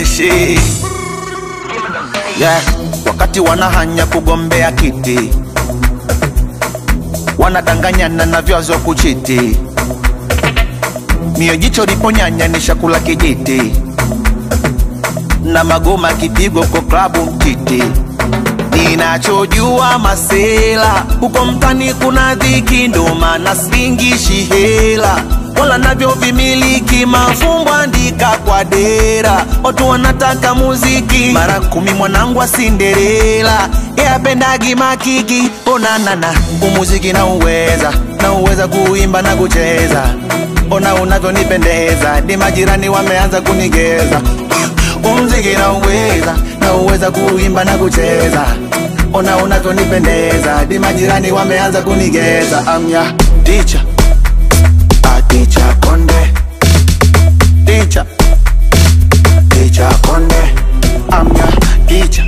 freshi yeah. Wakati wanahanya kugombea kiti, wanadanganyana na vyazo kuchiti, mio jicho liponyanya ni shakula kijiti, na magoma kipigo kwa klabu mtiti. Ninachojua masela huko mtani kuna dhiki, ndo maana singishi hela wala navyo vimiliki mafumbo andika kwa dera, watu wanataka muziki mara kumi. Mwanangu wa Cinderella yapendagi makiki, onanana umuziki na uweza na uweza kuimba na kucheza, ona unavyonipendeza, di majirani wameanza kunigeza umziki na uweza na uweza kuimba na kucheza, ona unavyonipendeza, di majirani wameanza kunigeza. Amya teacher Teacher Konde Teacher Teacher Konde I'm your teacher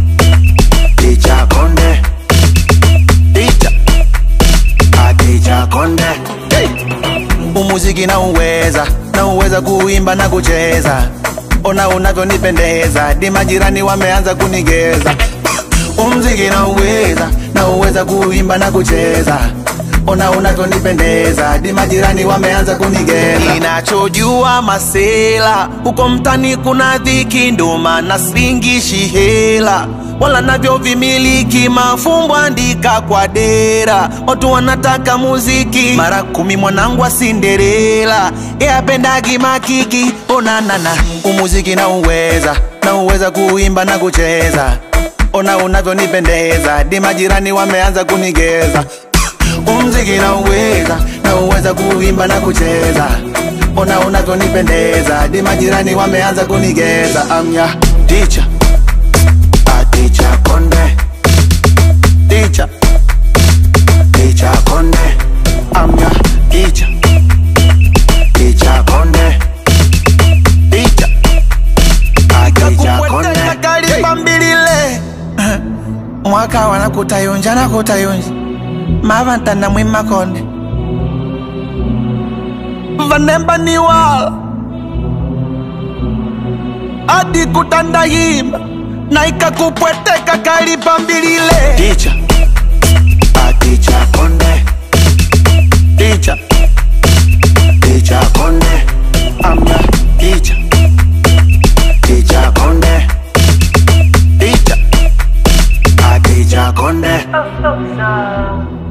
Teacher Konde Teacher Ah Teacher Konde hey. Umuziki na uweza na uweza kuimba na kucheza Ona unavyonipendeza di majirani wameanza kunigeza Umziki na uweza na uweza kuimba na kucheza ona unavyonipendeza di majirani wameanza kunigeza. Ninachojua masela huko mtani kuna dhiki, ndo maana singishi hela wala navyo vimiliki mafumbo andika kwa dera, watu wanataka muziki mara kumi. Mwanangu wa Cinderella yapendagi makiki, onanana umuziki na uweza na uweza kuimba na kucheza, ona unavyonipendeza di majirani wameanza kunigeza umziki na uweza na uweza kuimba na kucheza, ona unavyonipendeza, di majirani wameanza kunigeza. Amya teacher, a teacher Konde, teacher, teacher Konde, amya teacher, teacher Konde, teacher, a teacher Konde. Kalibambilile mwaka wana kutayunja na kutayunja mavantana mwimakonde vanemba ni wala adi kutandahimba na ikakupweteka kalipambilile ticha aticha konde ticha ticha konde amna ticha ticha konde ticha aticha konde Oh, so sad.